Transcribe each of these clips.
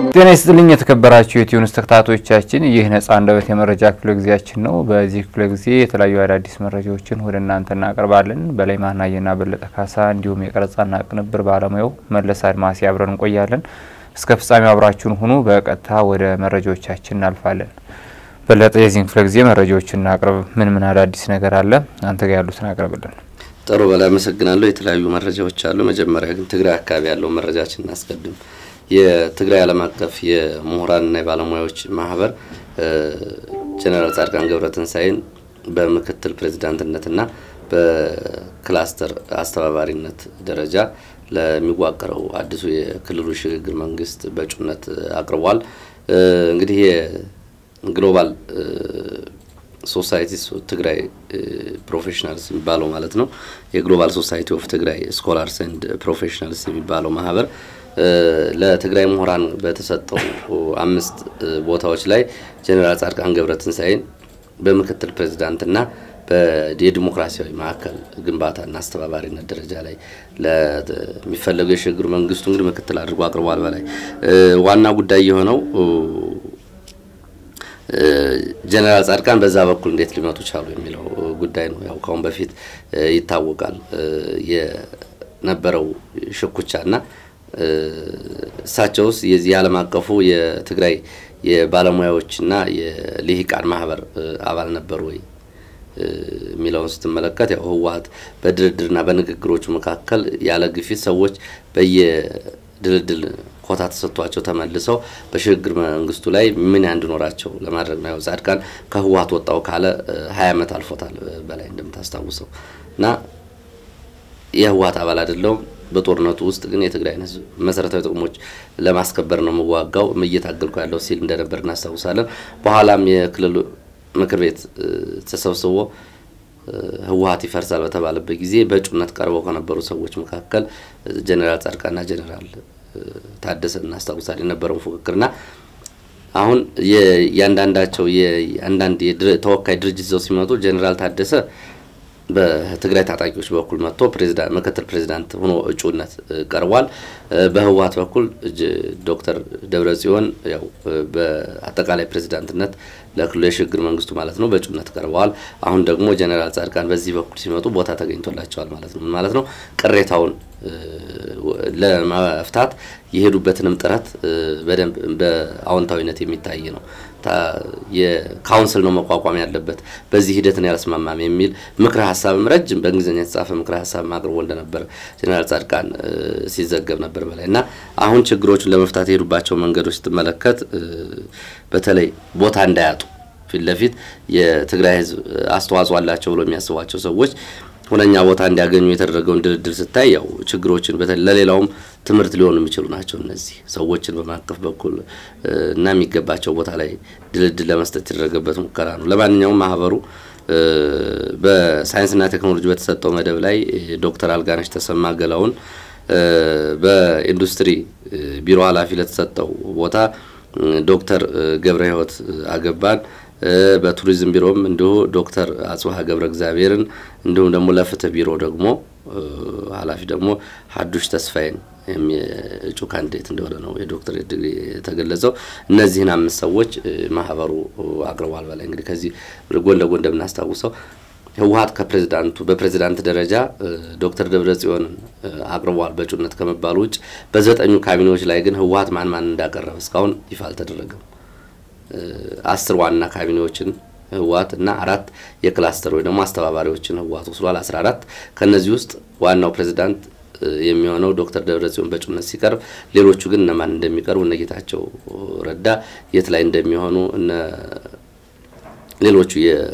ጤና ይስጥልኝ የተከበራችሁ የኢትዮኒውስ ተከታታዮቻችን፣ ይህ ነጻ አንደበት የመረጃ ክፍለ ጊዜያችን ነው። በዚህ ክፍለ ጊዜ የተለያዩ አዳዲስ መረጃዎችን ወደ እናንተ እናቀርባለን። በላይ ማናየና በለጠ ካሳ እንዲሁም የቀረጻና ቅንብር ባለሙያው መለስ አድማሴ አብረን እንቆያለን። እስከ ፍጻሜው አብራችሁን ሁኑ። በቀጥታ ወደ መረጃዎቻችን እናልፋለን። በለጠ፣ የዚህን ክፍለ ጊዜ መረጃዎችን እናቅርብ። ምን ምን አዳዲስ ነገር አለ? አንተ ጋር ያሉትን አቅርብልን። ጥሩ በላይ አመሰግናለሁ። የተለያዩ መረጃዎች አሉ። መጀመሪያ ግን ትግራይ አካባቢ ያለው መረጃችን እናስቀድም። የትግራይ ዓለም አቀፍ የምሁራንና የባለሙያዎች ማህበር ጀኔራል ጻድቃን ገብረትንሳኤን በምክትል ፕሬዚዳንትነትና በክላስተር አስተባባሪነት ደረጃ ለሚዋቀረው አዲሱ የክልሉ ሽግግር መንግስት በእጩነት አቅርቧል። እንግዲህ የግሎባል ሶሳይቲስ ትግራይ ፕሮፌሽናልስ የሚባለው ማለት ነው። የግሎባል ሶሳይቲ ኦፍ ትግራይ ስኮላርስ ኤንድ ፕሮፌሽናልስ የሚባለው ማህበር ለትግራይ ምሁራን በተሰጠው አምስት ቦታዎች ላይ ጀኔራል ጻድቃን ገብረትንሳኤን በምክትል ፕሬዚዳንትና የዲሞክራሲያዊ ማዕከል ግንባታና አስተባባሪነት ደረጃ ላይ ለሚፈለገው የሽግግር መንግስቱ እንግዲህ ምክትል አድርጎ አቅርቧል። በላይ ዋና ጉዳይ የሆነው ጀነራል ጻድቃን በዛ በኩል እንዴት ሊመጡ ቻሉ የሚለው ጉዳይ ነው። ያው ካሁን በፊት ይታወቃል የነበረው ሽኩቻና እሳቸውስ የዚህ የዓለም አቀፉ የትግራይ የባለሙያዎችና የልሂቃን ማህበር አባል ነበሩ ወይ የሚለውን ስትመለከት ያው ህወሀት በድርድርና በንግግሮቹ መካከል ያለ ግፊት ሰዎች በየድልድል ኮታ ተሰጥቷቸው ተመልሰው በሽግግር መንግስቱ ላይ ምን እንዲኖራቸው ለማድረግ ነው። ያው ጻድቃን ከህወሀት ወጣው ካለ ሀያ ዓመት አልፎታል በላይ እንደምታስታውሰው እና የህወሀት አባል አይደለውም። በጦርነቱ ውስጥ ግን የትግራይን ህዝብ መሰረታዊ ጥቅሞች ለማስከበር ነው የምዋጋው እየታገልኩ ያለው ሲል እንደነበር እናስታውሳለን። በኋላም የክልሉ ምክር ቤት ተሰብስቦ ህወሀት ይፈርሳል በተባለበት ጊዜ በእጩነት ቀርበው ከነበሩ ሰዎች መካከል ጀኔራል ጻድቃንና ጀኔራል ታደሰ እናስታውሳለን የነበረውን ፉክክርና አሁን የእያንዳንዳቸው የአንዳንድ ተወካይ ድርጅት ይዘው ሲመጡ ጀኔራል ታደሰ በትግራይ ታጣቂዎች በኩል መጥቶ ምክትል ፕሬዚዳንት ሆኖ እጩነት ቀርቧል። በህወሀት በኩል ዶክተር ደብረጽዮን ያው በአጠቃላይ ፕሬዚዳንትነት ለክልሉ የሽግግር መንግስቱ ማለት ነው በእጩነት ቀርበዋል። አሁን ደግሞ ጀኔራል ጻድቃን በዚህ በኩል ሲመጡ ቦታ ተገኝቶላቸዋል ማለት ነው። ምን ማለት ነው? ቅሬታውን ለመፍታት የሄዱበትንም ጥረት በደንብ በአዎንታዊነት የሚታይ ነው። የካውንስል ነው መቋቋም ያለበት በዚህ ሂደትን ያልስማማም የሚል ምክረ ሀሳብም ረጅም በእንግሊዝኛ የተጻፈ ምክረ ሀሳብ አቅርቦ እንደነበር ጀኔራል ጻድቃን ሲዘገብ ነበር በላይ እና አሁን ችግሮቹን ለመፍታት የሄዱባቸው መንገዶች ስትመለከት በተለይ ቦታ እንዳያጡ ፊት ለፊት የትግራይ ህዝብ አስተዋጽኦ አላቸው ብሎ የሚያስቧቸው ሰዎች ሁነኛ ቦታ እንዲያገኙ የተደረገውን ድልድል ስታይ ያው ችግሮችን በተለይ ለሌላውም ትምህርት ሊሆኑ የሚችሉ ናቸው። እነዚህ ሰዎችን በማቀፍ በኩል እና የሚገባቸው ቦታ ላይ ድልድል ለመስጠት የተደረገበት ሙከራ ነው። ለማንኛውም ማህበሩ በሳይንስና ቴክኖሎጂ በተሰጠው መደብ ላይ ዶክተር አልጋነሽ ተሰማ ገላውን በኢንዱስትሪ ቢሮ ኃላፊ ለተሰጠው ቦታ ዶክተር ገብረ ህይወት አገባን በቱሪዝም ቢሮም እንዲሁ ዶክተር አጽብሃ ገብረ እግዚአብሔርን እንዲሁም ደግሞ ለፍትህ ቢሮ ደግሞ ኃላፊ ደግሞ ሀዱሽ ተስፋዬን እጩ ካንዲዴት እንደሆነ ነው የዶክተር ዲግሪ የተገለጸው። እነዚህን አምስት ሰዎች ማህበሩ አቅርቧል። በላይ እንግዲህ ከዚህ ጎን ለጎን እንደምናስታውሰው ህወሀት ከፕሬዚዳንቱ በፕሬዚዳንት ደረጃ ዶክተር ደብረጽዮንን አቅርቧል በእጩነት ከመባሉ ውጭ በዘጠኙ ካቢኔዎች ላይ ግን ህወሀት ማን ማን እንዳቀረበ እስካሁን ይፋ አልተደረገም። አስር ዋና ካቢኔዎችን ህወሀት እና አራት የክላስተር ወይ ደግሞ አስተባባሪዎችን ህወሀት ወስዷል። አስራ አራት ከእነዚህ ውስጥ ዋናው ፕሬዚዳንት የሚሆነው ዶክተር ደብረጽዮን በእጩነት ሲቀርብ፣ ሌሎቹ ግን እነማን እንደሚቀርቡ እነ ጌታቸው ረዳ የት ላይ እንደሚሆኑ እነ ሌሎቹ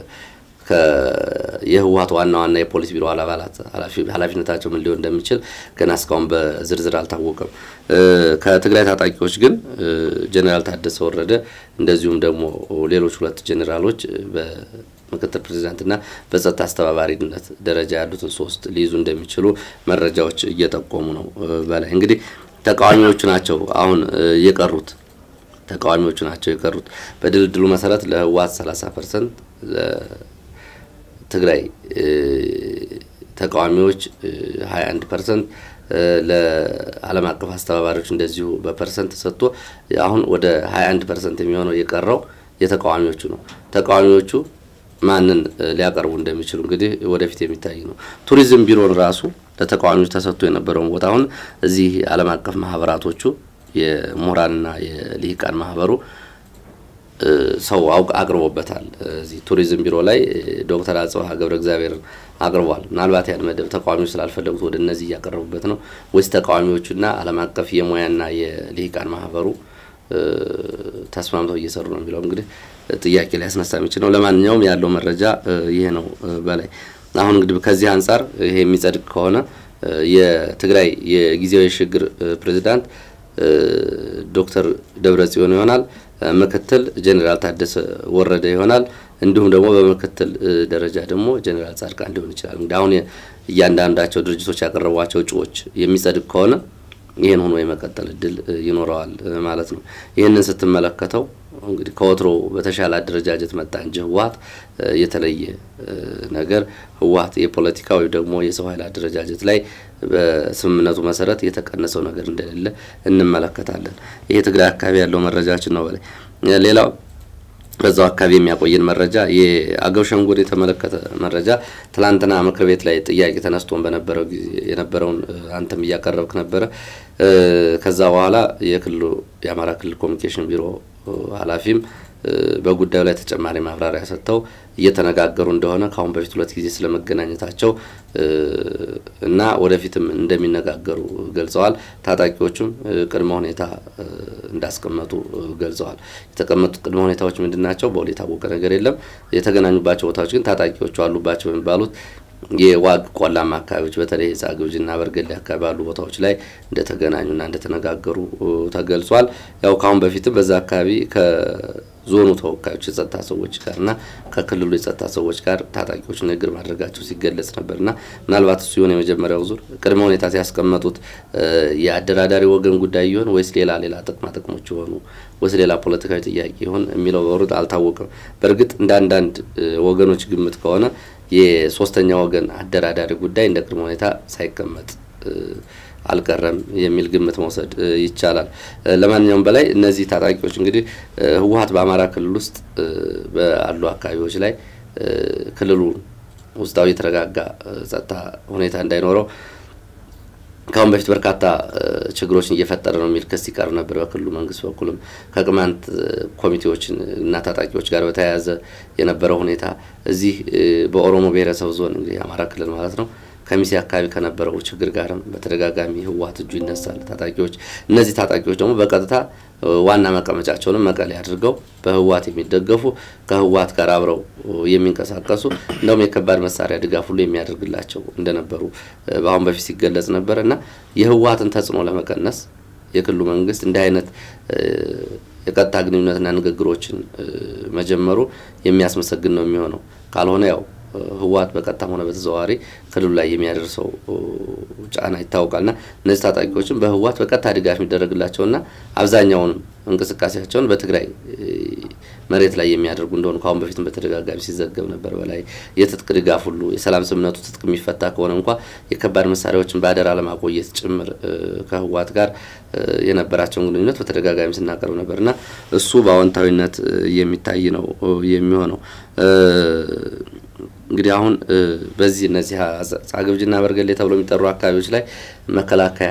የህወሀት ዋና ዋና የፖሊስ ቢሮ አባላት ኃላፊነታቸው ምን ሊሆን እንደሚችል ገና እስካሁን በዝርዝር አልታወቀም። ከትግራይ ታጣቂዎች ግን ጀኔራል ታደሰ ወረደ እንደዚሁም ደግሞ ሌሎች ሁለት ጀኔራሎች በምክትል ፕሬዚዳንትና በጸጥታ አስተባባሪነት ደረጃ ያሉትን ሶስት ሊይዙ እንደሚችሉ መረጃዎች እየጠቆሙ ነው። በላይ እንግዲህ ተቃዋሚዎቹ ናቸው አሁን የቀሩት ተቃዋሚዎቹ ናቸው የቀሩት። በድልድሉ መሰረት ለህወሀት 30 ፐርሰንት ትግራይ ተቃዋሚዎች 21 ፐርሰንት ለዓለም አቀፍ አስተባባሪዎች እንደዚሁ በፐርሰንት ተሰጥቶ አሁን ወደ 21 ፐርሰንት የሚሆነው የቀረው የተቃዋሚዎቹ ነው። ተቃዋሚዎቹ ማንን ሊያቀርቡ እንደሚችሉ እንግዲህ ወደፊት የሚታይ ነው። ቱሪዝም ቢሮን ራሱ ለተቃዋሚዎች ተሰጥቶ የነበረውን ቦታ አሁን እዚህ ዓለም አቀፍ ማህበራቶቹ የምሁራንና የልሂቃን ማህበሩ ሰው አውቅ አቅርቦበታል። እዚህ ቱሪዝም ቢሮ ላይ ዶክተር አጽብሃ ገብረ እግዚአብሔርን አቅርቧል። ምናልባት ያን መደብ ተቃዋሚዎች ስላልፈለጉት ወደ እነዚህ እያቀረቡበት ነው ወይስ ተቃዋሚዎቹና ዓለም አቀፍ የሙያና የልሂቃን ማህበሩ ተስማምተው እየሰሩ ነው የሚለው እንግዲህ ጥያቄ ሊያስነሳ የሚችል ነው። ለማንኛውም ያለው መረጃ ይሄ ነው። በላይ አሁን እንግዲህ ከዚህ አንጻር ይሄ የሚጸድቅ ከሆነ የትግራይ የጊዜያዊ የሽግግር ፕሬዚዳንት ዶክተር ደብረጽዮን ይሆናል። ምክትል ጄኔራል ታደሰ ወረደ ይሆናል። እንዲሁም ደግሞ በምክትል ደረጃ ደግሞ ጄኔራል ጻድቃን ሊሆን ይችላል። እንግዲህ አሁን እያንዳንዳቸው ድርጅቶች ያቀረቧቸው እጩዎች የሚጸድቅ ከሆነ ይህን ሆኖ የመቀጠል እድል ይኖረዋል ማለት ነው። ይህንን ስትመለከተው እንግዲህ ከወትሮ በተሻለ አደረጃጀት መጣ እንጂ ህወሀት የተለየ ነገር ህወሀት የፖለቲካ ወይም ደግሞ የሰው ኃይል አደረጃጀት ላይ በስምምነቱ መሰረት የተቀነሰው ነገር እንደሌለ እንመለከታለን። ይሄ ትግራይ አካባቢ ያለው መረጃችን ነው። በላይ ሌላው በዛው አካባቢ የሚያቆየን መረጃ የአገው ሸንጎን የተመለከተ መረጃ ትላንትና ምክር ቤት ላይ ጥያቄ ተነስቶን በነበረው ጊዜ የነበረውን አንተም እያቀረብክ ነበረ። ከዛ በኋላ የክልሉ የአማራ ክልል ኮሚኒኬሽን ቢሮ ኃላፊም በጉዳዩ ላይ ተጨማሪ ማብራሪያ ሰጥተው እየተነጋገሩ እንደሆነ ከአሁን በፊት ሁለት ጊዜ ስለመገናኘታቸው እና ወደፊትም እንደሚነጋገሩ ገልጸዋል። ታጣቂዎቹም ቅድመ ሁኔታ እንዳስቀመጡ ገልጸዋል። የተቀመጡት ቅድመ ሁኔታዎች ምንድን ናቸው? በውል የታወቀ ነገር የለም። የተገናኙባቸው ቦታዎች ግን ታጣቂዎቹ አሉባቸው የሚባሉት የዋግ ቆላማ አካባቢዎች በተለይ ጻግብጅና በርገሌ አካባቢ ባሉ ቦታዎች ላይ እንደተገናኙና እንደተነጋገሩ ተገልጿል። ያው ካሁን በፊትም በዛ አካባቢ ከዞኑ ተወካዮች የጸጥታ ሰዎች ጋርና ከክልሉ የጸጥታ ሰዎች ጋር ታጣቂዎች ንግግር ማድረጋቸው ሲገለጽ ነበርና ምናልባት እሱ የሆነ የመጀመሪያው ዙር ቅድመ ሁኔታ ሲያስቀመጡት የአደራዳሪ ወገን ጉዳይ ይሆን ወይስ ሌላ ሌላ ጥቅማ ጥቅሞች የሆኑ ወይስ ሌላ ፖለቲካዊ ጥያቄ ይሆን የሚለው በሩጥ አልታወቅም። በእርግጥ እንደ አንዳንድ ወገኖች ግምት ከሆነ የሶስተኛ ወገን አደራዳሪ ጉዳይ እንደ ቅድመ ሁኔታ ሳይቀመጥ አልቀረም የሚል ግምት መውሰድ ይቻላል። ለማንኛውም በላይ እነዚህ ታጣቂዎች እንግዲህ ህወሀት በአማራ ክልል ውስጥ ባሉ አካባቢዎች ላይ ክልሉ ውስጣዊ የተረጋጋ ጸጥታ ሁኔታ እንዳይኖረው ከአሁን በፊት በርካታ ችግሮችን እየፈጠረ ነው የሚል ክስ ይቀርብ ነበር። በክልሉ መንግስት በኩልም ከቅማንት ኮሚቴዎችን እና ታጣቂዎች ጋር በተያያዘ የነበረው ሁኔታ እዚህ በኦሮሞ ብሔረሰብ ዞን እንግዲህ የአማራ ክልል ማለት ነው ከሚሴ አካባቢ ከነበረው ችግር ጋርም በተደጋጋሚ ህወሀት እጁ ይነሳል። ታጣቂዎች እነዚህ ታጣቂዎች ደግሞ በቀጥታ ዋና መቀመጫቸውንም መቀሌ አድርገው በህወሀት የሚደገፉ ከህወሀት ጋር አብረው የሚንቀሳቀሱ እንደውም የከባድ መሳሪያ ድጋፍ ሁሉ የሚያደርግላቸው እንደነበሩ በአሁን በፊት ሲገለጽ ነበር እና የህወሀትን ተጽዕኖ ለመቀነስ የክልሉ መንግስት እንዲህ አይነት የቀጥታ ግንኙነትና ንግግሮችን መጀመሩ የሚያስመሰግን ነው የሚሆነው። ካልሆነ ያው ህወሀት በቀጥታም ሆነ በተዘዋዋሪ ክልሉ ላይ የሚያደርሰው ጫና ይታወቃልና እነዚህ ታጣቂዎችም በህወሀት በቀጥታ ድጋፍ የሚደረግላቸውና አብዛኛውንም እንቅስቃሴያቸውን በትግራይ መሬት ላይ የሚያደርጉ እንደሆኑ ከአሁን በፊትም በተደጋጋሚ ሲዘገብ ነበር። በላይ የትጥቅ ድጋፍ ሁሉ የሰላም ስምምነቱ ትጥቅ የሚፈታ ከሆነ እንኳ የከባድ መሳሪያዎችን በአደራ ለማቆየት ጭምር ከህወሀት ጋር የነበራቸውን ግንኙነት በተደጋጋሚ ስናቀርብ ነበርና እሱ በአዎንታዊነት የሚታይ ነው የሚሆነው። እንግዲህ አሁን በዚህ እነዚህ ጻግብጅና በርገሌ ተብሎ የሚጠሩ አካባቢዎች ላይ መከላከያ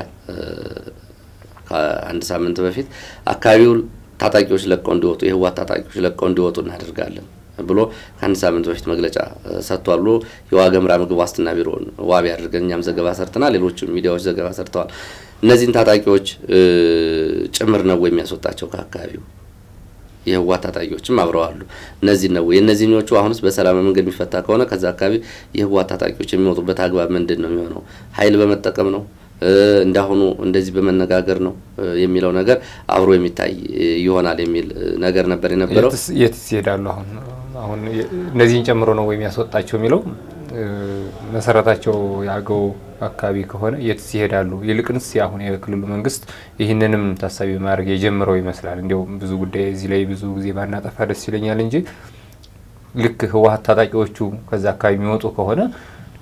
ከአንድ ሳምንት በፊት አካባቢውን ታጣቂዎች ለቀው እንዲወጡ የህወሓት ታጣቂዎች ለቀው እንዲወጡ እናደርጋለን ብሎ ከአንድ ሳምንት በፊት መግለጫ ሰጥቷል ብሎ የዋገምራ ምግብ ዋስትና ቢሮን ዋቢ አድርገን እኛም ዘገባ ሰርተናል። ሌሎችም ሚዲያዎች ዘገባ ሰርተዋል። እነዚህን ታጣቂዎች ጭምር ነው የሚያስወጣቸው ከአካባቢው የህወሓት ታጣቂዎችም አብረዋሉ። እነዚህ ነው የእነዚህኞቹ አሁንስ በሰላም መንገድ የሚፈታ ከሆነ ከዛ አካባቢ የህወሓት ታጣቂዎች የሚወጡበት አግባብ ምንድን ነው የሚሆነው? ኃይል በመጠቀም ነው እንዳሁኑ እንደዚህ በመነጋገር ነው የሚለው ነገር አብሮ የሚታይ ይሆናል የሚል ነገር ነበር የነበረው። የትስ ይሄዳሉ? አሁን አሁን እነዚህን ጨምሮ ነው ወይም ያስወጣቸው የሚለው መሰረታቸው የአገው አካባቢ ከሆነ የትስ ይሄዳሉ? ይልቅንስ አሁን የክልሉ መንግስት ይህንንም ታሳቢ ማድረግ የጀምረው ይመስላል። እንዲያውም ብዙ ጉዳይ እዚህ ላይ ብዙ ጊዜ ባናጠፋ ደስ ይለኛል እንጂ ልክ ህወሓት ታጣቂዎቹ ከዛ አካባቢ የሚወጡ ከሆነ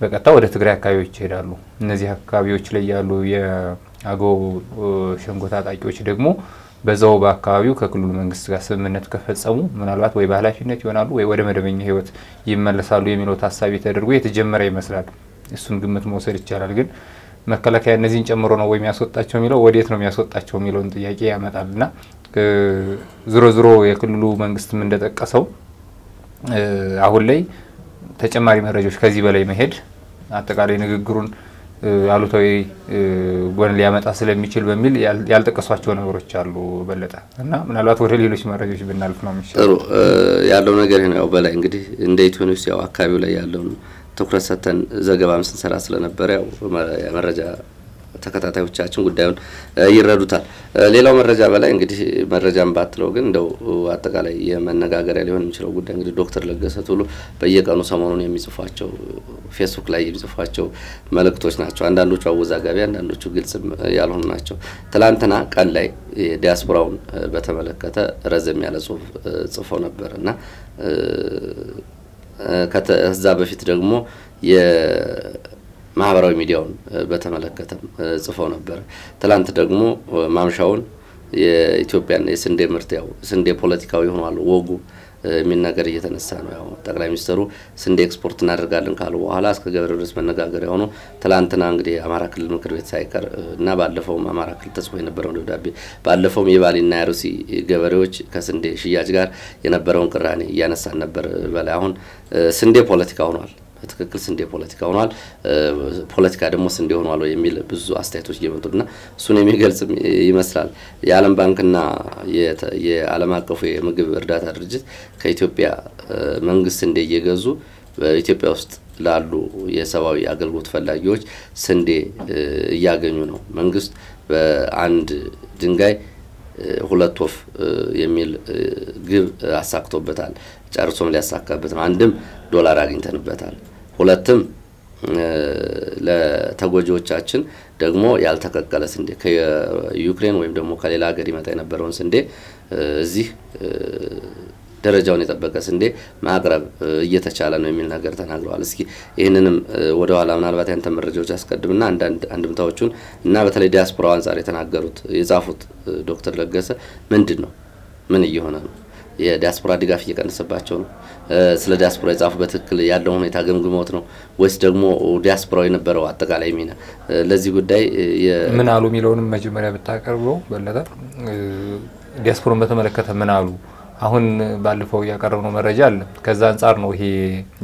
በቀጥታ ወደ ትግራይ አካባቢዎች ይሄዳሉ። እነዚህ አካባቢዎች ላይ ያሉ የአገው ሸንጎ ታጣቂዎች ደግሞ በዛው በአካባቢው ከክልሉ መንግስት ጋር ስምምነት ከፈጸሙ ምናልባት ወይ በኃላፊነት ይሆናሉ ወይ ወደ መደበኛ ህይወት ይመለሳሉ የሚለው ታሳቢ ተደርጎ የተጀመረ ይመስላል። እሱን ግምት መውሰድ ይቻላል። ግን መከላከያ እነዚህን ጨምሮ ነው ወይ የሚያስወጣቸው የሚለው ወዴት ነው የሚያስወጣቸው የሚለውን ጥያቄ ያመጣል እና ዝሮ ዝሮ የክልሉ መንግስትም እንደጠቀሰው አሁን ላይ ተጨማሪ መረጃዎች ከዚህ በላይ መሄድ አጠቃላይ ንግግሩን አሉታዊ ጎን ሊያመጣ ስለሚችል በሚል ያልጠቀሷቸው ነገሮች አሉ። በለጠ እና ምናልባት ወደ ሌሎች መረጃዎች ብናልፍ ነው የሚሻለው። ጥሩ ያለው ነገር ነው። በላይ እንግዲህ እንደ ኢትዮ ኒውስ ያው አካባቢው ላይ ያለውን ትኩረት ሰጥተን ዘገባም ስንሰራ ስለነበረ ያው መረጃ ተከታታዮቻችን ጉዳዩን ይረዱታል። ሌላው መረጃ በላይ እንግዲህ መረጃም ባትለው ግን እንደው አጠቃላይ የመነጋገሪያ ሊሆን የሚችለው ጉዳይ እንግዲህ ዶክተር ለገሰ ቱሉ በየቀኑ ሰሞኑን የሚጽፏቸው ፌስቡክ ላይ የሚጽፏቸው መልእክቶች ናቸው። አንዳንዶቹ አወዛጋቢ፣ አንዳንዶቹ ግልጽ ያልሆኑ ናቸው። ትላንትና ቀን ላይ ዲያስፖራውን በተመለከተ ረዘም ያለ ጽሁፍ ጽፈው ነበር እና ከዛ በፊት ደግሞ ማህበራዊ ሚዲያውን በተመለከተም ጽፈው ነበረ። ትላንት ደግሞ ማምሻውን የኢትዮጵያን የስንዴ ምርት ያው ስንዴ ፖለቲካዊ ሆኗል ወጉ የሚል ነገር እየተነሳ ነው። ያው ጠቅላይ ሚኒስትሩ ስንዴ ኤክስፖርት እናደርጋለን ካሉ በኋላ እስከ ገበሬው ድረስ መነጋገሪያ ሆኖ ትላንትና እንግዲህ የአማራ ክልል ምክር ቤት ሳይቀር እና ባለፈውም አማራ ክልል ተጽፎ የነበረውን ደብዳቤ ባለፈውም የባሌና የአርሲ ገበሬዎች ከስንዴ ሽያጭ ጋር የነበረውን ቅራኔ እያነሳን ነበር። በላይ አሁን ስንዴ ፖለቲካ ሆኗል። በትክክል ስንዴ ፖለቲካ ሆኗል። ፖለቲካ ደግሞ ስንዴ ሆኗል የሚል ብዙ አስተያየቶች እየመጡና እሱን የሚገልጽ ይመስላል። የዓለም ባንክና የዓለም አቀፉ የምግብ እርዳታ ድርጅት ከኢትዮጵያ መንግስት ስንዴ እየገዙ በኢትዮጵያ ውስጥ ላሉ የሰብአዊ አገልግሎት ፈላጊዎች ስንዴ እያገኙ ነው። መንግስት በአንድ ድንጋይ ሁለት ወፍ የሚል ግብ አሳክቶበታል። ጨርሶም ሊያሳካበት ነው። አንድም ዶላር አግኝተንበታል። ሁለትም ለተጎጂዎቻችን ደግሞ ያልተቀቀለ ስንዴ ከዩክሬን ወይም ደግሞ ከሌላ ሀገር ይመጣ የነበረውን ስንዴ እዚህ ደረጃውን የጠበቀ ስንዴ ማቅረብ እየተቻለ ነው የሚል ነገር ተናግረዋል። እስኪ ይህንንም ወደ ኋላ ምናልባት ያንተ መረጃዎች አስቀድምና አንዳንድ አንድምታዎቹን እና በተለይ ዲያስፖራው አንጻር የተናገሩት የጻፉት ዶክተር ለገሰ ምንድን ነው? ምን እየሆነ ነው? የዲያስፖራ ድጋፍ እየቀነሰባቸው ነው? ስለ ዲያስፖራ የጻፉ በትክክል ያለውን ሁኔታ ገምግመውት ነው ወይስ ደግሞ ዲያስፖራው የነበረው አጠቃላይ ሚና ለዚህ ጉዳይ ምን አሉ የሚለውንም መጀመሪያ ብታቀርበው በለጠ። ዲያስፖራን በተመለከተ ምን አሉ? አሁን ባለፈው ያቀረብነው መረጃ አለ። ከዛ አንጻር ነው ይሄ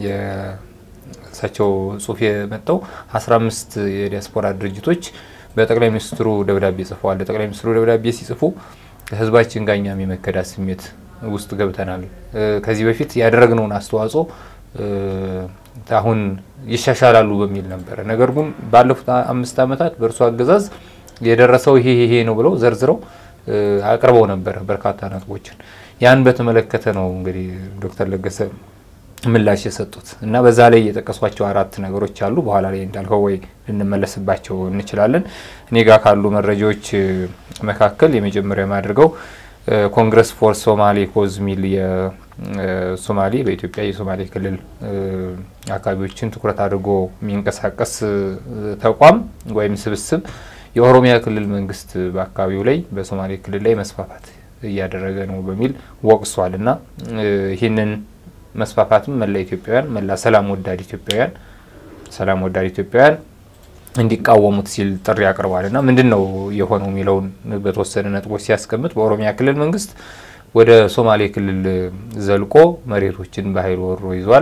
የእሳቸው ጽሁፍ የመጣው። አስራ አምስት የዲያስፖራ ድርጅቶች በጠቅላይ ሚኒስትሩ ደብዳቤ ጽፈዋል። ለጠቅላይ ሚኒስትሩ ደብዳቤ ሲጽፉ ከህዝባችን ጋር እኛም የመከዳት ስሜት ውስጥ ገብተናል። ከዚህ በፊት ያደረግነውን አስተዋጽኦ አሁን ይሻሻላሉ በሚል ነበረ። ነገር ግን ባለፉት አምስት ዓመታት በእርሱ አገዛዝ የደረሰው ይሄ ይሄ ነው ብለው ዘርዝረው አቅርበው ነበረ በርካታ ነጥቦችን። ያን በተመለከተ ነው እንግዲህ ዶክተር ለገሰ ምላሽ የሰጡት እና በዛ ላይ የጠቀሷቸው አራት ነገሮች አሉ። በኋላ ላይ እንዳልከው ወይ ልንመለስባቸው እንችላለን። እኔ ጋር ካሉ መረጃዎች መካከል የመጀመሪያ የማድርገው ኮንግረስ ፎር ሶማሌ ኮዝ ሚል የሶማሌ በኢትዮጵያ የሶማሌ ክልል አካባቢዎችን ትኩረት አድርጎ የሚንቀሳቀስ ተቋም ወይም ስብስብ የኦሮሚያ ክልል መንግስት በአካባቢው ላይ በሶማሌ ክልል ላይ መስፋፋት እያደረገ ነው በሚል ወቅሷል እና ይህንን መስፋፋትም መላ ኢትዮጵያውያን መላ ሰላም ወዳድ ኢትዮጵያውያን ሰላም ወዳድ ኢትዮጵያውያን እንዲቃወሙት ሲል ጥሪ አቅርቧል እና ምንድን ነው የሆነው የሚለውን በተወሰነ ነጥቦች ሲያስቀምጥ በኦሮሚያ ክልል መንግስት ወደ ሶማሌ ክልል ዘልቆ መሬቶችን በኃይል ወሮ ይዟል።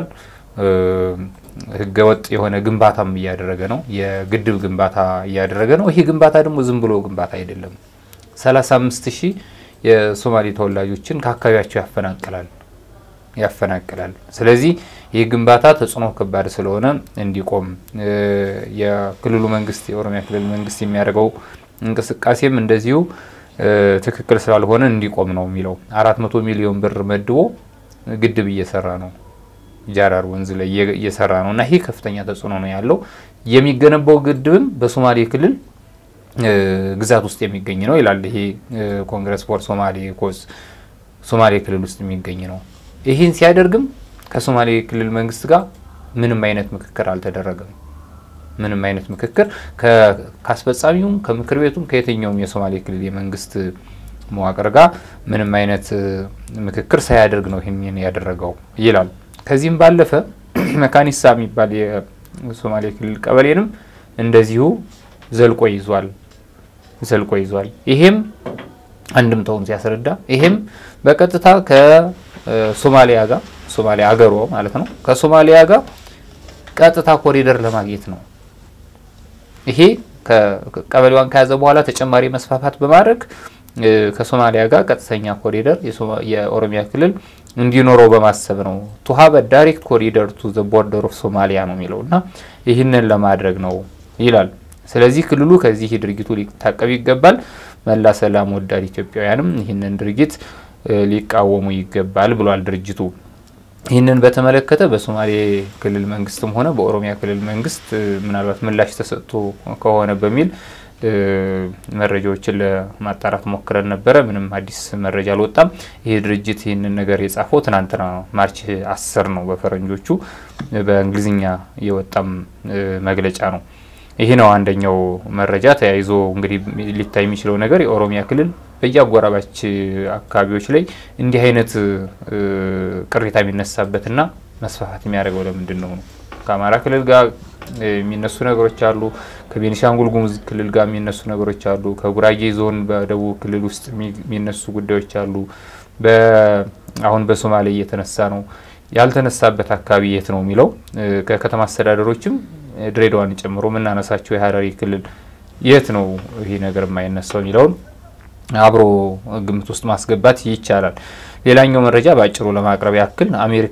ህገወጥ የሆነ ግንባታም እያደረገ ነው። የግድብ ግንባታ እያደረገ ነው። ይህ ግንባታ ደግሞ ዝም ብሎ ግንባታ አይደለም። 35 ሺህ የሶማሌ ተወላጆችን ከአካባቢያቸው ያፈናቅላል ያፈናቅላል። ስለዚህ ይህ ግንባታ ተጽዕኖ ከባድ ስለሆነ እንዲቆም የክልሉ መንግስት የኦሮሚያ ክልል መንግስት የሚያደርገው እንቅስቃሴም እንደዚሁ ትክክል ስላልሆነ እንዲቆም ነው የሚለው። አራት መቶ ሚሊዮን ብር መድቦ ግድብ እየሰራ ነው ጃራር ወንዝ ላይ እየሰራ ነው እና ይህ ከፍተኛ ተጽዕኖ ነው ያለው። የሚገነባው ግድብም በሶማሌ ክልል ግዛት ውስጥ የሚገኝ ነው ይላል። ይሄ ኮንግረስ ፎር ሶማሌ ኮዝ ሶማሌ ክልል ውስጥ የሚገኝ ነው። ይህን ሲያደርግም ከሶማሌ ክልል መንግስት ጋር ምንም አይነት ምክክር አልተደረገም። ምንም አይነት ምክክር ከአስፈጻሚውም ከምክር ቤቱም ከየትኛውም የሶማሌ ክልል የመንግስት መዋቅር ጋር ምንም አይነት ምክክር ሳያደርግ ነው ይህን ያደረገው ይላል። ከዚህም ባለፈ መካኒሳ የሚባል የሶማሌ ክልል ቀበሌንም እንደዚሁ ዘልቆ ይዟል ዘልቆ ይዟል። ይሄም አንድምታውን ሲያስረዳ ይሄም በቀጥታ ከሶማሊያ ጋር ሶማሊያ አገሯ ማለት ነው ከሶማሊያ ጋር ቀጥታ ኮሪደር ለማግኘት ነው። ይሄ ቀበሌዋን ከያዘ በኋላ ተጨማሪ መስፋፋት በማድረግ ከሶማሊያ ጋር ቀጥተኛ ኮሪደር የኦሮሚያ ክልል እንዲኖረው በማሰብ ነው። ቱ ሀቭ ዳይሬክት ኮሪደር ቱ ዘ ቦርደር ኦፍ ሶማሊያ ነው የሚለው እና ይህንን ለማድረግ ነው ይላል። ስለዚህ ክልሉ ከዚህ ድርጊቱ ሊታቀብ ይገባል። መላ ሰላም ወዳድ ኢትዮጵያውያንም ይህንን ድርጊት ሊቃወሙ ይገባል ብሏል ድርጅቱ። ይህንን በተመለከተ በሶማሌ ክልል መንግስትም ሆነ በኦሮሚያ ክልል መንግስት ምናልባት ምላሽ ተሰጥቶ ከሆነ በሚል መረጃዎችን ለማጣራት ሞክረን ነበረ። ምንም አዲስ መረጃ አልወጣም። ይህ ድርጅት ይህንን ነገር የጻፈው ትናንትና ማርች አስር ነው በፈረንጆቹ። በእንግሊዝኛ የወጣም መግለጫ ነው። ይህ ነው አንደኛው መረጃ። ተያይዞ እንግዲህ ሊታይ የሚችለው ነገር የኦሮሚያ ክልል በየአጎራባች አካባቢዎች ላይ እንዲህ አይነት ቅሬታ የሚነሳበትና መስፋፋት የሚያደርገው ለምንድን ነው ነው? ከአማራ ክልል ጋር የሚነሱ ነገሮች አሉ። ከቤኒሻንጉል ጉሙዝ ክልል ጋር የሚነሱ ነገሮች አሉ። ከጉራጌ ዞን በደቡብ ክልል ውስጥ የሚነሱ ጉዳዮች አሉ። አሁን በሶማሌ እየተነሳ ነው። ያልተነሳበት አካባቢ የት ነው የሚለው ከከተማ አስተዳደሮችም ድሬዳዋን ጨምሮ የምናነሳቸው የሀረሪ ክልል የት ነው ይህ ነገር የማይነሳው የሚለውን አብሮ ግምት ውስጥ ማስገባት ይቻላል። ሌላኛው መረጃ በአጭሩ ለማቅረብ ያክል አሜሪካ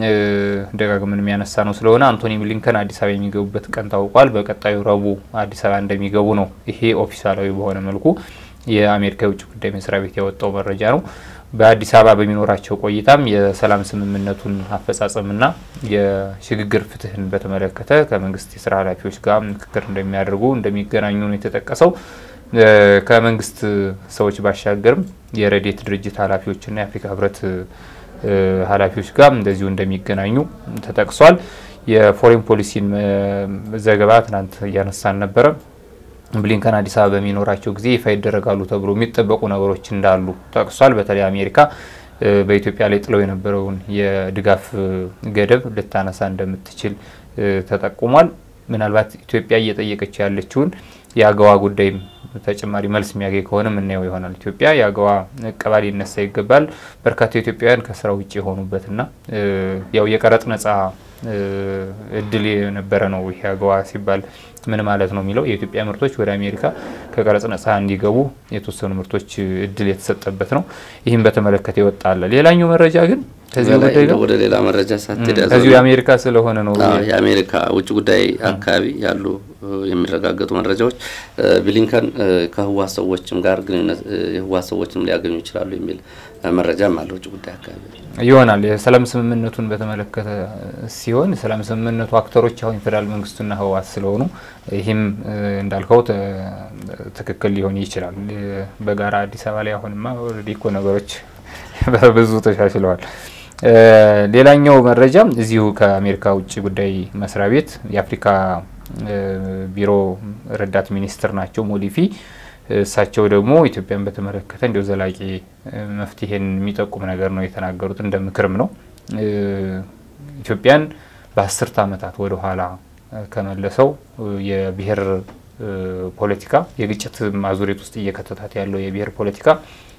ደጋግመን የሚያነሳ ነው ስለሆነ አንቶኒ ብሊንከን አዲስ አበባ የሚገቡበት ቀን ታውቋል። በቀጣዩ ረቡዕ አዲስ አበባ እንደሚገቡ ነው። ይሄ ኦፊሳላዊ በሆነ መልኩ የአሜሪካ የውጭ ጉዳይ መስሪያ ቤት ያወጣው መረጃ ነው። በአዲስ አበባ በሚኖራቸው ቆይታም የሰላም ስምምነቱን አፈጻጸምና የሽግግር ፍትህን በተመለከተ ከመንግስት የስራ ኃላፊዎች ጋር ምክክር እንደሚያደርጉ እንደሚገናኙ ነው የተጠቀሰው። ከመንግስት ሰዎች ባሻገርም የረዴት ድርጅት ኃላፊዎችና የአፍሪካ ህብረት ኃላፊዎች ጋር እንደዚሁ እንደሚገናኙ ተጠቅሷል። የፎሬን ፖሊሲን ዘገባ ትናንት እያነሳን ነበረ። ብሊንከን አዲስ አበባ በሚኖራቸው ጊዜ ይፋ ይደረጋሉ ተብሎ የሚጠበቁ ነገሮች እንዳሉ ጠቅሷል። በተለይ አሜሪካ በኢትዮጵያ ላይ ጥለው የነበረውን የድጋፍ ገደብ ልታነሳ እንደምትችል ተጠቁሟል። ምናልባት ኢትዮጵያ እየጠየቀች ያለችውን የአገዋ ጉዳይም ተጨማሪ መልስ የሚያገኝ ከሆነ የምናየው ይሆናል። ኢትዮጵያ የአገዋ እቀባ ሊነሳ ይገባል። በርካታ ኢትዮጵያውያን ከስራ ውጭ የሆኑበትና ያው የቀረጥ ነጻ እድል የነበረ ነው። ይሄ አገዋ ሲባል ምን ማለት ነው የሚለው የኢትዮጵያ ምርቶች ወደ አሜሪካ ከቀረጽ ነጻ እንዲገቡ የተወሰኑ ምርቶች እድል የተሰጠበት ነው። ይህም በተመለከተ ይወጣል። ሌላኛው መረጃ ግን ከዚህ ጉዳይ ጋር ወደ ሌላ መረጃ ሳትሄድ ከዚሁ የአሜሪካ ስለሆነ ነው። የአሜሪካ ውጭ ጉዳይ አካባቢ ያሉ የሚረጋገጡ መረጃዎች ብሊንከን ከህወሓት ሰዎችም ጋር ግንኙነት የህወሓት ሰዎችም ሊያገኙ ይችላሉ የሚል መረጃም አለ ውጭ ጉዳይ አካባቢ ይሆናል። የሰላም ስምምነቱን በተመለከተ ሲሆን የሰላም ስምምነቱ አክተሮች አሁን የፌዴራል መንግስቱና ህወሓት ስለሆኑ ይህም እንዳልከው ትክክል ሊሆን ይችላል። በጋራ አዲስ አበባ ላይ አሁንማ ኦልሬዲ እኮ ነገሮች ብዙ ተሻሽለዋል። ሌላኛው መረጃ እዚሁ ከአሜሪካ ውጭ ጉዳይ መስሪያ ቤት የአፍሪካ ቢሮ ረዳት ሚኒስትር ናቸው ሞሊፊ። እሳቸው ደግሞ ኢትዮጵያን በተመለከተ እንዲሁ ዘላቂ መፍትሄን የሚጠቁም ነገር ነው የተናገሩት። እንደ ምክርም ነው ኢትዮጵያን በአስርተ ዓመታት ወደ ኋላ ከመለሰው የብሔር ፖለቲካ የግጭት ማዙሪት ውስጥ እየከተታት ያለው የብሔር ፖለቲካ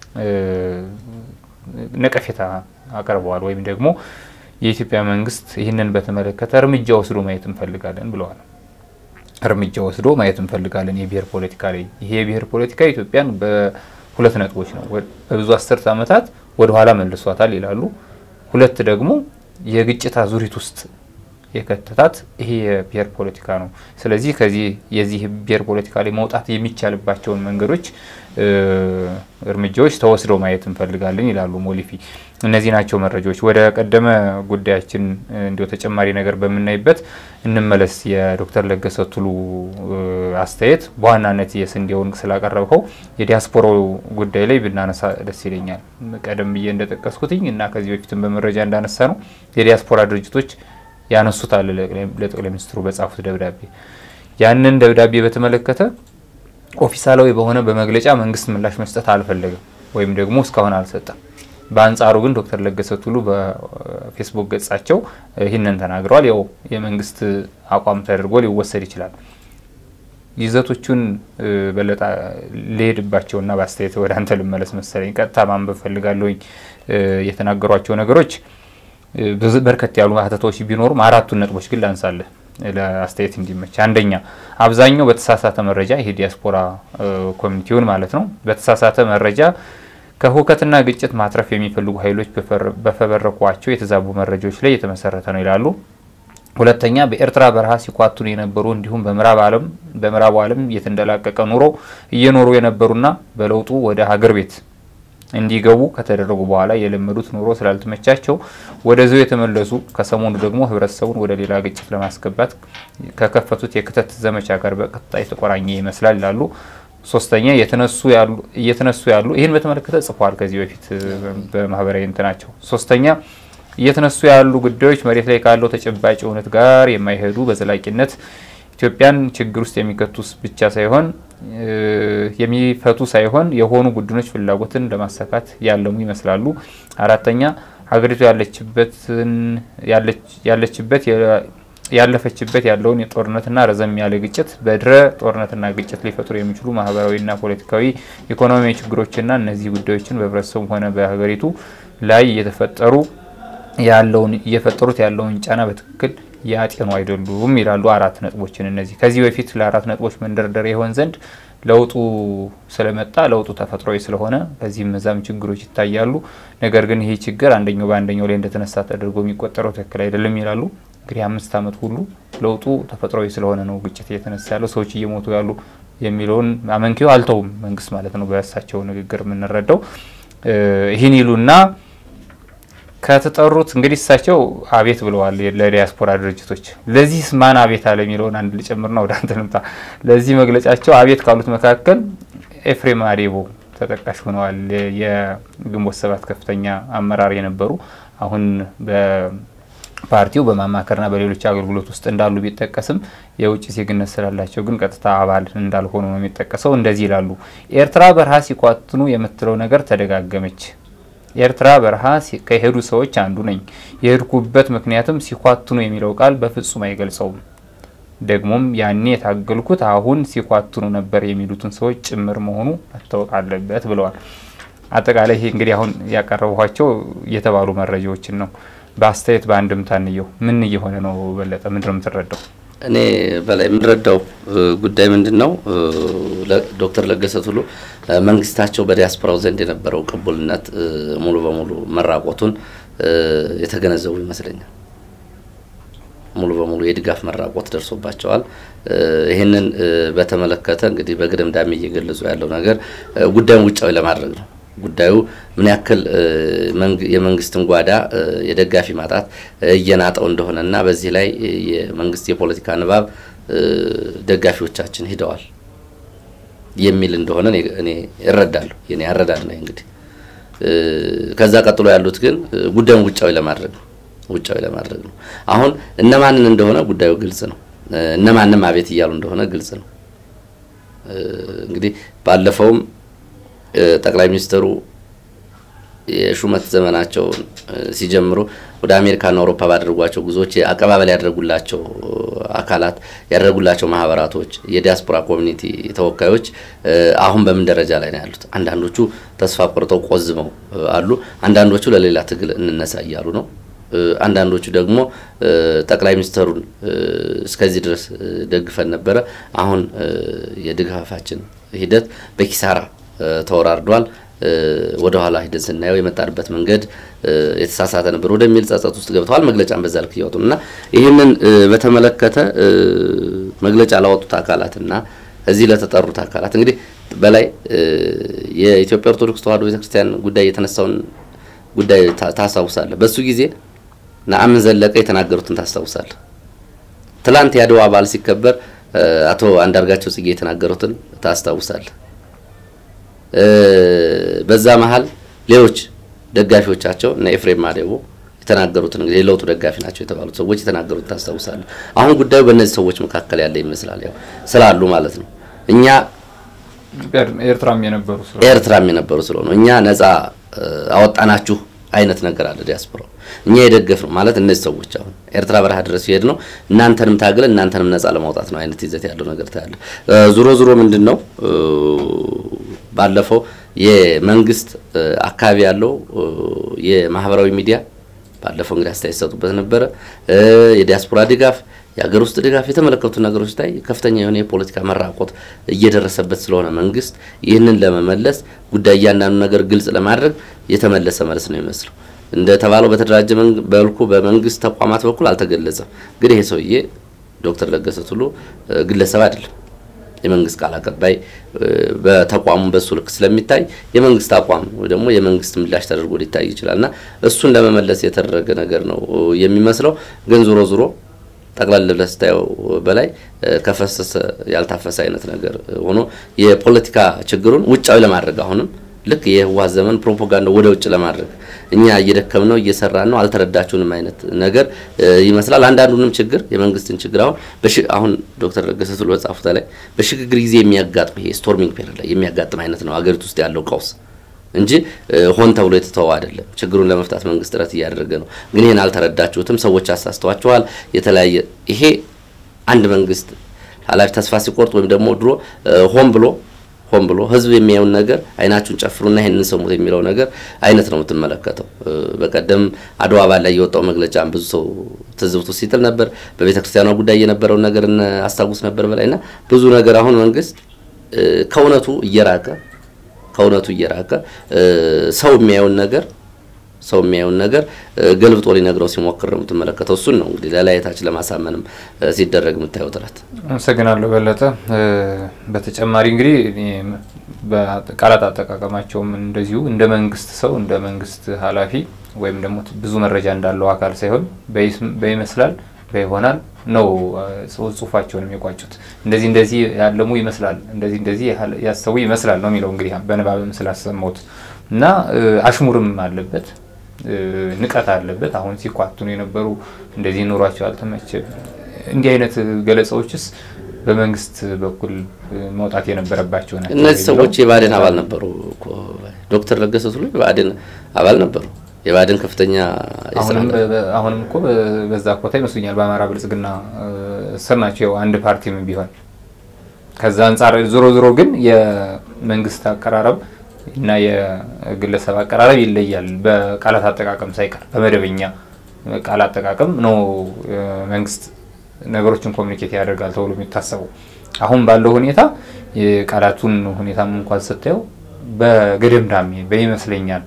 ነቀፌታ አቅርበዋል። ወይም ደግሞ የኢትዮጵያ መንግስት ይህንን በተመለከተ እርምጃ ወስዶ ማየት እንፈልጋለን ብለዋል። እርምጃ ወስዶ ማየት እንፈልጋለን የብሔር ፖለቲካ ላይ። ይሄ የብሔር ፖለቲካ ኢትዮጵያን በሁለት ነጥቦች ነው በብዙ አስርተ ዓመታት ወደ ኋላ መልሷታል ይላሉ። ሁለት ደግሞ የግጭት አዙሪት ውስጥ የከተታት ይሄ የብሔር ፖለቲካ ነው። ስለዚህ ከዚህ የዚህ ብሔር ፖለቲካ ላይ መውጣት የሚቻልባቸውን መንገዶች እርምጃዎች ተወስደው ማየት እንፈልጋለን ይላሉ ሞሊፊ። እነዚህ ናቸው መረጃዎች። ወደ ቀደመ ጉዳያችን እንዲሁ ተጨማሪ ነገር በምናይበት እንመለስ። የዶክተር ለገሰ ቱሉ አስተያየት በዋናነት የስንዴውን ስላቀረብከው የዲያስፖራው ጉዳይ ላይ ብናነሳ ደስ ይለኛል። ቀደም ብዬ እንደጠቀስኩትኝ እና ከዚህ በፊትም በመረጃ እንዳነሳ ነው የዲያስፖራ ድርጅቶች ያነሱታል ለጠቅላይ ሚኒስትሩ በጻፉት ደብዳቤ ያንን ደብዳቤ በተመለከተ ኦፊሳላዊ በሆነ በመግለጫ መንግስት ምላሽ መስጠት አልፈለግም ወይም ደግሞ እስካሁን አልሰጠም። በአንጻሩ ግን ዶክተር ለገሰ ቱሉ በፌስቡክ ገጻቸው ይህንን ተናግረዋል። ያው የመንግስት አቋም ተደርጎ ሊወሰድ ይችላል። ይዘቶቹን በለጣ ልሄድባቸውና በአስተያየት ወደ አንተ ልመለስ መሰለኝ። ቀጥታ ማንበብ ፈልጋለሁኝ። የተናገሯቸው ነገሮች በርከት ያሉ ሀተታዎች ቢኖሩም አራቱን ነጥቦች ግን ላንሳለህ ለአስተያየት እንዲመች። አንደኛ አብዛኛው በተሳሳተ መረጃ ይሄ ዲያስፖራ ኮሚኒቲውን ማለት ነው በተሳሳተ መረጃ ከሁከትና ግጭት ማትረፍ የሚፈልጉ ኃይሎች በፈበረኳቸው የተዛቡ መረጃዎች ላይ የተመሰረተ ነው ይላሉ። ሁለተኛ በኤርትራ በረሃ ሲኳቱን የነበሩ እንዲሁም በምዕራብ ዓለም በምዕራቡ ዓለም የተንደላቀቀ ኑሮ እየኖሩ የነበሩና በለውጡ ወደ ሀገር ቤት እንዲገቡ ከተደረጉ በኋላ የለመዱት ኑሮ ስላልተመቻቸው ወደዚያው የተመለሱ ከሰሞኑ ደግሞ ህብረተሰቡን ወደ ሌላ ግጭት ለማስገባት ከከፈቱት የክተት ዘመቻ ጋር በቀጥታ የተቆራኘ ይመስላል ይላሉ። ሶስተኛ እየተነሱ ያሉ ይህን በተመለከተ ጽፏል ከዚህ በፊት በማህበራዊ እንትናቸው። ሶስተኛ እየተነሱ ያሉ ጉዳዮች መሬት ላይ ካለው ተጨባጭ እውነት ጋር የማይሄዱ በዘላቂነት ኢትዮጵያን ችግር ውስጥ የሚከቱ ብቻ ሳይሆን የሚፈቱ ሳይሆን የሆኑ ቡድኖች ፍላጎትን ለማሳካት ያለሙ ይመስላሉ። አራተኛ ሀገሪቱ ያለችበትን ያለችበት ያለፈችበት ያለውን የጦርነትና ረዘም ያለ ግጭት በድረ ጦርነትና ግጭት ሊፈጥሩ የሚችሉ ማህበራዊና ፖለቲካዊ ኢኮኖሚያዊ ችግሮችና እነዚህ ጉዳዮችን በህብረተሰቡ ሆነ በሀገሪቱ ላይ እየተፈጠሩ ያለውን እየፈጠሩት ያለውን ጫና በትክክል ያጤኑ አይደሉም ይላሉ። አራት ነጥቦችን እነዚህ ከዚህ በፊት ለአራት ነጥቦች መንደርደሪያ ይሆን ዘንድ ለውጡ ስለመጣ ለውጡ ተፈጥሯዊ ስለሆነ ከዚህም እዛም ችግሮች ይታያሉ። ነገር ግን ይህ ችግር አንደኛው በአንደኛው ላይ እንደተነሳ ተደርጎ የሚቆጠረው ትክክል አይደለም ይላሉ። እንግዲህ አምስት ዓመት ሁሉ ለውጡ ተፈጥሯዊ ስለሆነ ነው ግጭት እየተነሳ ያለው ሰዎች እየሞቱ ያሉ የሚለውን አመንኪዮ አልተውም መንግስት ማለት ነው። በእሳቸው ንግግር የምንረዳው ይህን ይሉና ከተጠሩት እንግዲህ እሳቸው አቤት ብለዋል ለዲያስፖራ ድርጅቶች። ለዚህስ ማን አቤት አለ የሚለውን አንድ ልጨምርና ወደ አንተ ልምጣ። ለዚህ መግለጫቸው አቤት ካሉት መካከል ኤፍሬም አዴቦ ተጠቃሽ ሆነዋል። የግንቦት ሰባት ከፍተኛ አመራር የነበሩ አሁን በፓርቲው በማማከርና በሌሎች አገልግሎት ውስጥ እንዳሉ ቢጠቀስም የውጭ ዜግነት ስላላቸው ግን ቀጥታ አባል እንዳልሆኑ ነው የሚጠቀሰው። እንደዚህ ይላሉ። ኤርትራ በረሃ ሲኳትኑ የምትለው ነገር ተደጋገመች። ኤርትራ በረሃ ከሄዱ ሰዎች አንዱ ነኝ። የሄድኩበት ምክንያትም ሲኳትኑ የሚለው ቃል በፍጹም አይገልጸውም። ደግሞም ያኔ የታገልኩት አሁን ሲኳትኑ ነበር የሚሉትን ሰዎች ጭምር መሆኑ መታወቅ አለበት ብለዋል። አጠቃላይ ይሄ እንግዲህ አሁን ያቀረቧቸው የተባሉ መረጃዎችን ነው። በአስተያየት በአንድምታ እንየው። ምን እየሆነ ነው? በለጠ ምንድን ነው የምትረዳው? እኔ በላይ የምንረዳው ጉዳይ ምንድን ነው? ዶክተር ለገሰ ቱሉ መንግስታቸው በዲያስፖራው ዘንድ የነበረው ቅቡልነት ሙሉ በሙሉ መራቆቱን የተገነዘቡ ይመስለኛል። ሙሉ በሙሉ የድጋፍ መራቆት ደርሶባቸዋል። ይህንን በተመለከተ እንግዲህ በግድምዳሜ እየገለጹ ያለው ነገር ጉዳዩን ውጫዊ ለማድረግ ነው። ጉዳዩ ምን ያክል የመንግስትን ጓዳ የደጋፊ ማጣት እየናጠው እንደሆነ እና በዚህ ላይ የመንግስት የፖለቲካ ንባብ ደጋፊዎቻችን ሂደዋል የሚል እንደሆነ እኔ እረዳለሁ። የኔ አረዳድ ነው እንግዲህ። ከዛ ቀጥሎ ያሉት ግን ጉዳዩን ውጫዊ ለማድረግ ነው ውጫዊ ለማድረግ ነው። አሁን እነማንን እንደሆነ ጉዳዩ ግልጽ ነው። እነማንም አቤት እያሉ እንደሆነ ግልጽ ነው። እንግዲህ ባለፈውም ጠቅላይ ሚኒስትሩ የሹመት ዘመናቸውን ሲጀምሩ ወደ አሜሪካና አውሮፓ ባደረጓቸው ጉዞዎች አቀባበል ያደረጉላቸው አካላት ያደረጉላቸው ማህበራቶች፣ የዲያስፖራ ኮሚኒቲ ተወካዮች አሁን በምን ደረጃ ላይ ነው ያሉት? አንዳንዶቹ ተስፋ ቆርጠው ቆዝመው አሉ። አንዳንዶቹ ለሌላ ትግል እንነሳ እያሉ ነው። አንዳንዶቹ ደግሞ ጠቅላይ ሚኒስትሩን እስከዚህ ድረስ ደግፈን ነበረ፣ አሁን የድጋፋችን ሂደት በኪሳራ ተወራርዷል። ወደ ኋላ ሂደን ስናየው የመጣንበት መንገድ የተሳሳተ ነበር ወደሚል ጸጸት ውስጥ ገብተዋል። መግለጫን በዛ ልክ እያወጡ እና ይህንን በተመለከተ መግለጫ ላወጡት አካላትና እዚህ ለተጠሩት አካላት እንግዲህ በላይ የኢትዮጵያ ኦርቶዶክስ ተዋሕዶ ቤተክርስቲያን ጉዳይ የተነሳውን ጉዳይ ታስታውሳለህ። በሱ ጊዜ ነአምን ዘለቀ የተናገሩትን ታስታውሳለህ። ትላንት የአድዋ በዓል ሲከበር አቶ አንዳርጋቸው ጽጌ የተናገሩትን ታስታውሳለህ። በዛ መሀል ሌሎች ደጋፊዎቻቸው እነ ኤፍሬም ማዴቦ የተናገሩትን እንግዲህ የለውጡ ደጋፊ ናቸው የተባሉት ሰዎች የተናገሩት ታስታውሳለህ። አሁን ጉዳዩ በእነዚህ ሰዎች መካከል ያለ ይመስላል፣ ያው ስላሉ ማለት ነው። እኛ ኤርትራም የነበሩ ኤርትራም የነበሩ ስለሆነ እኛ ነጻ አወጣናችሁ አይነት ነገር አለ ዲያስፖራው እኛ የደገፍ ነው ማለት እነዚህ ሰዎች አሁን ኤርትራ በረሃ ድረስ ሲሄድ ነው እናንተንም ታግለ እናንተንም ነጻ ለማውጣት ነው አይነት ይዘት ያለው ነገር ታያለ። ዙሮ ዙሮ ምንድን ነው ባለፈው የመንግስት አካባቢ ያለው የማህበራዊ ሚዲያ ባለፈው እንግዲህ አስተያየት ሰጡበት ነበረ። የዲያስፖራ ድጋፍ፣ የሀገር ውስጥ ድጋፍ የተመለከቱ ነገሮች ላይ ከፍተኛ የሆነ የፖለቲካ መራቆት እየደረሰበት ስለሆነ መንግስት ይህንን ለመመለስ ጉዳይ እያንዳንዱ ነገር ግልጽ ለማድረግ የተመለሰ መልስ ነው ይመስለው። እንደተባለው በተደራጀ መልኩ በመንግስት ተቋማት በኩል አልተገለጸም። ግን ይሄ ሰውዬ ዶክተር ለገሰ ቱሉ ግለሰብ አይደለም። የመንግስት ቃል አቀባይ በተቋሙ በሱ ልክ ስለሚታይ የመንግስት አቋም ወይ ደግሞ የመንግስት ምላሽ ተደርጎ ሊታይ ይችላል እና እሱን ለመመለስ የተደረገ ነገር ነው የሚመስለው። ግን ዞሮ ዞሮ ጠቅላላ ብለህ ስታየው በላይ ከፈሰሰ ያልታፈሰ አይነት ነገር ሆኖ የፖለቲካ ችግሩን ውጫዊ ለማድረግ አሁንም ልክ የህወሓት ዘመን ፕሮፓጋንዳ ወደ ውጭ ለማድረግ እኛ እየደከም ነው እየሰራን ነው አልተረዳችሁንም አይነት ነገር ይመስላል። አንዳንዱንም ችግር የመንግስትን ችግር አሁን አሁን ዶክተር ለገሰ ቱሉ በጻፉት ላይ በሽግግር ጊዜ የሚያጋጥም ይሄ ስቶርሚንግ ፔሪድ ላይ የሚያጋጥም አይነት ነው ሀገሪቱ ውስጥ ያለው ቀውስ እንጂ ሆን ተብሎ የተተወ አይደለም። ችግሩን ለመፍታት መንግስት ጥረት እያደረገ ነው። ግን ይህን አልተረዳችሁትም፣ ሰዎች አሳስተዋችኋል። የተለያየ ይሄ አንድ መንግስት ኃላፊ ተስፋ ሲቆርጥ ወይም ደግሞ ድሮ ሆን ብሎ ሆን ብሎ ህዝብ የሚያዩን ነገር አይናችሁን ጨፍሩና ይሄንን ሰሙት የሚለው ነገር አይነት ነው የምትመለከተው። በቀደም አድዋ በዓል ላይ የወጣው መግለጫ ብዙ ሰው ትዝብቱ ሲጥል ነበር። በቤተ ክርስቲያኗ ጉዳይ የነበረውን ነገር አስታውስ ነበር በላይና ብዙ ነገር አሁን መንግስት ከእውነቱ እየራቀ ከእውነቱ እየራቀ ሰው የሚያየውን ነገር ሰው የሚያየውን ነገር ገልብጦ ሊነግረው ሲሞክር ነው የምትመለከተው። እሱን ነው እንግዲህ ለላየታች ለማሳመንም ሲደረግ የምታየው ጥረት። አመሰግናለሁ በለጠ። በተጨማሪ እንግዲህ በቃላት አጠቃቀማቸውም እንደዚሁ እንደ መንግስት ሰው እንደ መንግስት ኃላፊ ወይም ደግሞ ብዙ መረጃ እንዳለው አካል ሳይሆን በይመስላል በይሆናል ነው ጽሁፋቸውን የሚቋጩት። እንደዚህ እንደዚህ ያለሙ ይመስላል፣ እንደዚህ እንደዚህ ያሰቡ ይመስላል ነው የሚለው እንግዲህ በንባብም ስላሰማሁት እና አሽሙርም አለበት ንቀት አለበት። አሁን ሲኳትኑ የነበሩ እንደዚህ ኑሯቸው አልተመቸ እንዲህ አይነት ገለጻዎችስ በመንግስት በኩል መውጣት የነበረባቸው ናቸው። እነዚህ ሰዎች የብአዴን አባል ነበሩ። ዶክተር ለገሰ ቱሉ የብአዴን አባል ነበሩ። የብአዴን ከፍተኛ አሁንም እኮ በዛ ኮታ ይመስሉኛል በአማራ ብልጽግና ስር ናቸው አንድ ፓርቲም ቢሆን ከዛ አንጻር ዞሮ ዞሮ ግን የመንግስት አቀራረብ እና የግለሰብ አቀራረብ ይለያል። በቃላት አጠቃቀም ሳይቀር በመደበኛ ቃል አጠቃቀም ነው መንግስት ነገሮችን ኮሚኒኬት ያደርጋል ተብሎ የሚታሰበው። አሁን ባለው ሁኔታ የቃላቱን ሁኔታም እንኳን ስታየው በገደምዳሜ በይመስለኛል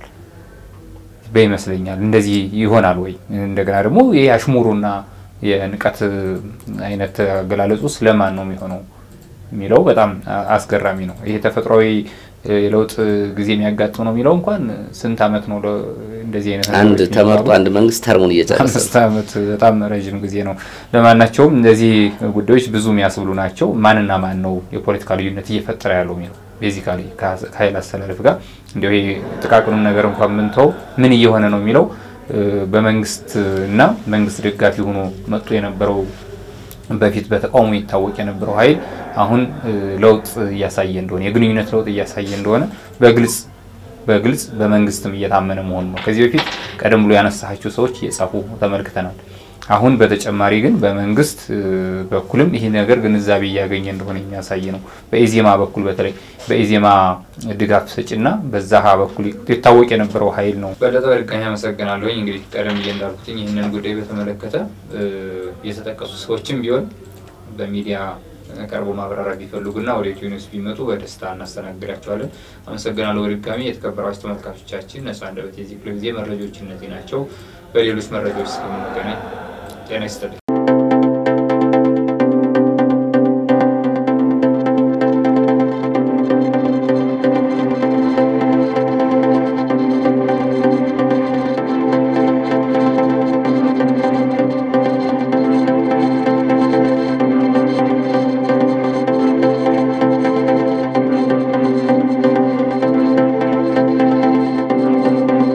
በይመስለኛል እንደዚህ ይሆናል ወይ እንደገና ደግሞ ይህ አሽሙሩና የንቀት አይነት አገላለጹ ስለማን ነው የሚሆነው የሚለው በጣም አስገራሚ ነው። ይሄ ተፈጥሯዊ የለውጥ ጊዜ የሚያጋጥም ነው የሚለው እንኳን ስንት አመት ነው እንደዚህ አይነት አንድ ተመርጦ አንድ መንግስት ተርሙን እየጨረሰ አምስት አመት በጣም ረዥም ጊዜ ነው። ለማናቸውም እነዚህ ጉዳዮች ብዙ የሚያስብሉ ናቸው። ማንና ማን ነው የፖለቲካ ልዩነት እየፈጠረ ያለው የሚለው ቤዚካሊ ከኃይል አስተላለፍ ጋር እንዲሁ ይሄ ጥቃቅኑን ነገር እንኳን ምንተው ምን እየሆነ ነው የሚለው በመንግስት እና መንግስት ደጋፊ ሆኖ መጥቶ የነበረው በፊት በተቃውሞ ይታወቅ የነበረው ኃይል አሁን ለውጥ እያሳየ እንደሆነ የግንኙነት ለውጥ እያሳየ እንደሆነ በግልጽ በግልጽ በመንግስትም እየታመነ መሆኑ ነው። ከዚህ በፊት ቀደም ብሎ ያነሳቸው ሰዎች እየጻፉ ተመልክተናል። አሁን በተጨማሪ ግን በመንግስት በኩልም ይህ ነገር ግንዛቤ እያገኘ እንደሆነ የሚያሳይ ነው። በኢዜማ በኩል በተለይ በኢዜማ ድጋፍ ሰጪና በዛሀ በኩል ይታወቅ የነበረው ኃይል ነው። በለጠ በድጋሚ አመሰግናለሁኝ። እንግዲህ ቀደም ብዬ እንዳልኩትኝ ይህንን ጉዳይ በተመለከተ የተጠቀሱ ሰዎችም ቢሆን በሚዲያ ቀርቦ ማብራሪያ ቢፈልጉና ወደ ኢትዮ ኒውስ ቢመጡ በደስታ እናስተናግዳቸዋለን። አመሰግናለሁ በድጋሚ የተከበራችሁ ተመልካቾቻችን። ነጻ አንደበት የዚህ ክፍለ ጊዜ መረጃዎች እነዚህ ናቸው። በሌሎች መረጃዎች እስከምንገናኝ ጤና ይስጥልኝ።